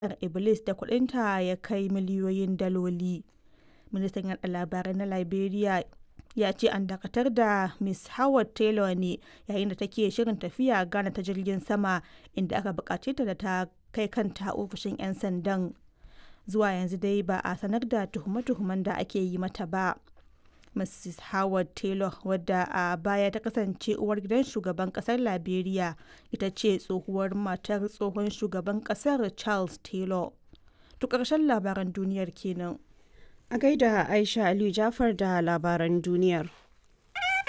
Iblis da kuɗinta ya kai miliyoyin daloli. Ministan yaɗa labarai na Liberia ya ce an dakatar da Ms. Howard Taylor ne yayin da take shirin tafiya Ghana ta jirgin sama inda aka bukace ta da ta kai kanta ofishin 'yan sandan. Zuwa yanzu dai ba a sanar da tuhume-tuhumen da ake yi mata ba. Mrs. Howard Taylor wadda a baya ta kasance uwar gidan shugaban kasar Liberia ita ce tsohuwar matar tsohon shugaban kasar Charles Taylor. To ƙarshen labaran duniyar kenan. A gaida Aisha Aliyu Jafar da labaran duniyar.